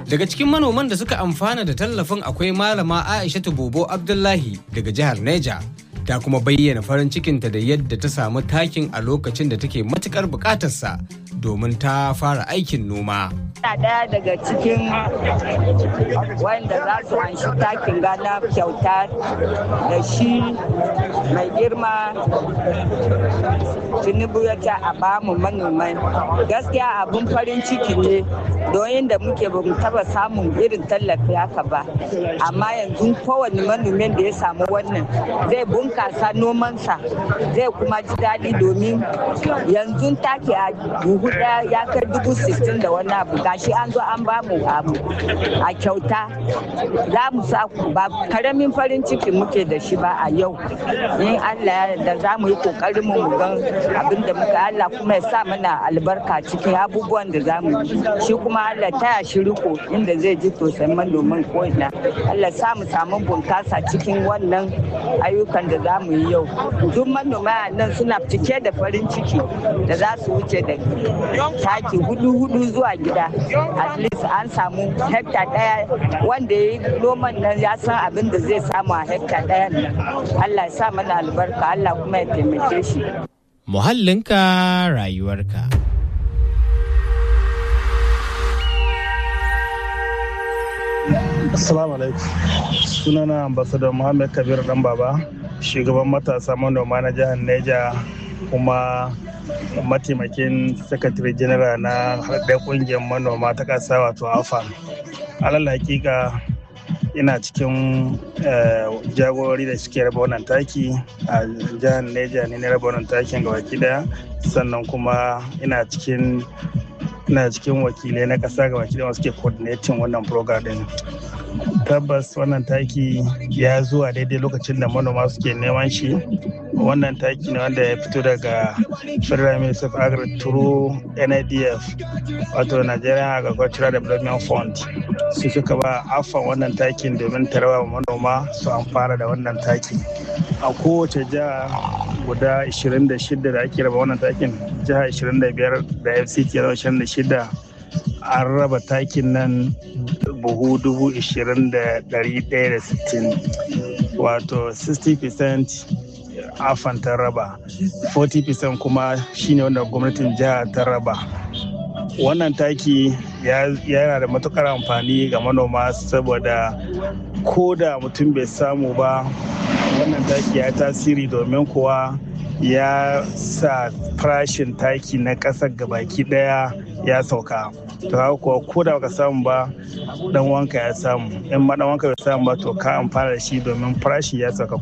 Daga cikin manoman da suka amfana da tallafin akwai malama Aisha Bobo Abdullahi daga jihar Neja. Ta kuma bayyana farin cikinta da yadda ta samu takin a lokacin da take matukar bukatarsa domin ta fara aikin noma. Ina ɗaya daga cikin wanda za su anshi takin gana kyauta da shi mai girma tinubu ya ce a bamu manomai gaskiya abin farin ciki ne don yadda muke ba mu taba samun irin tallafi haka ba amma yanzu kowane manomin da ya samu wannan zai bunkasa nomansa zai kuma ji daɗi domin yanzu take a buhu ɗaya ya kai dubu sittin da wani abu gashi an zo an bamu abu a kyauta za mu sa ba karamin farin ciki muke da shi ba a yau in Allah ya yarda za mu yi kokarin mu mu gan abin da muka Allah kuma ya sa mana albarka cikin abubuwan da za mu yi shi kuma Allah taya shi riko inda zai ji tausayin manoman ko ina Allah sa mu samu bunkasa cikin wannan ayyukan da za mu yi yau duk manoma nan suna cike da farin ciki da za su wuce da taki hudu hudu zuwa gida at least an samu hekta daya wanda ya yi noman nan ya san abin da zai samu a hekta daya nan Allah ya sa mana albarka Allah kuma ya taimake shi Muhallinka rayuwarka. Assalamu alaikum. Sunana ambassador Muhammad Kabir Dan Baba, shugaban matasa manoma na jihar Neja kuma mataimakin sakatare general na haɗe ƙungiyar manoma ta ƙasa wato afan alal hakika ina cikin jagorori da suke raba wannan taki a jihar neja ne na raba wannan takin ga baki daya sannan kuma ina cikin ina cikin wakilai na ƙasa ga baki daya suke coordinating wannan program din tabbas wannan taki ya zuwa daidai lokacin da manoma suke neman shi wannan taki ne wanda ya fito daga federal ministry of agri through nidf wato nigerian agricultural development fund su suka ba afan wannan takin domin tarawa manoma su amfana da wannan taki a kowace jiha guda 26 da ake raba wannan takin jiha 25 da fct 26 an raba takin nan buhu dubu ishirin da dari daya da sittin wato 60% afan ta raba 40% kuma shine wanda gwamnatin jiha ta raba wannan taki yana da matukar amfani ga manoma saboda ko da mutum bai samu ba wannan taki ya tasiri domin kuwa ya sa farashin taki na ƙasar gabaki daya ya sauka to haka kuwa ko da baka samu ba dan wanka ya samu in ma dan wanka bai samu ba to ka amfana da shi domin farashi ya sauka